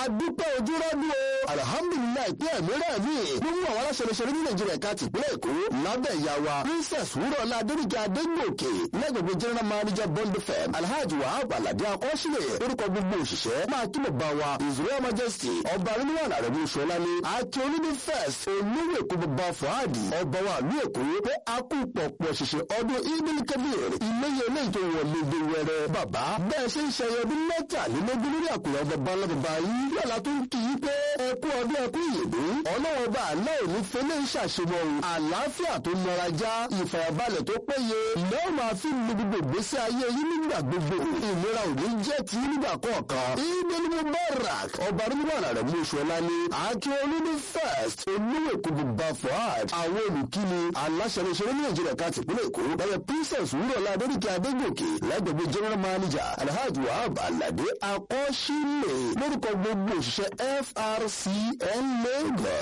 adúpẹ́ ojúrọ́dún o alihamudulilayi pé ẹ̀mí rẹ̀ mí nínú àwọn aláṣẹlẹṣẹlẹ ní nàìjíríà ká tìpínlẹ̀ èkó lábẹ́ ìyá wa princess wúrọ̀lá adéríkà adégbòkè lẹ́gbẹ̀gbẹ̀ general manager bond fm alhaji wahab alade akọ́sílẹ̀ orúkọ gbogbo òṣìṣẹ́ máa kí bàbá wa israel majesty ọba rilwan arẹ̀mú sọlá ní àti olúbi first olówó èkó bàbá fuhadi ọba wa ìlú èkó pé a kú pọ̀pọ̀ ṣiṣẹ́ ọdún idil kabir iléyẹ eléyìí tó wọlé dé wẹrẹ bàbá bẹ́ẹ̀ ṣe ń ṣẹyẹ ọdún mẹ́tàlélógún lórí àkùrọ̀ bàbá lọ́bàbá yìí yọ̀lá tó ń kì í pé ẹkú ọdún ẹkú ìyèdè ọlọ́wọ́ bá àlẹ́ òní fẹlẹ́ ṣàṣemọ̀ àlàáfíà tó nara já ìfàyàbalẹ̀ tó péye lẹ́wọ̀n máa fi lu gbogbo ìgbésí ayé yín nígbà gbogbo ìlera òní jẹ́ ti nígbà kọ̀ọ̀kan ìdílé mubarak ọba rúbọ̀nà rẹ̀ mú oṣù ọ̀la ní àti olúni first olówó èkó bùbá fuad àwọn olùkíni aláṣẹlẹṣẹlẹ ní nàìjíríà ká tìpínlẹ̀ èkó lọ́wọ́ princess wúrọ̀lá adéríkà adégòkè lẹ́gbẹ̀gbẹ̀ general manager alhaji wahab alade akọ́ṣílẹ̀ lórúkọ gbogbo òṣìṣẹ́ frcn lagos.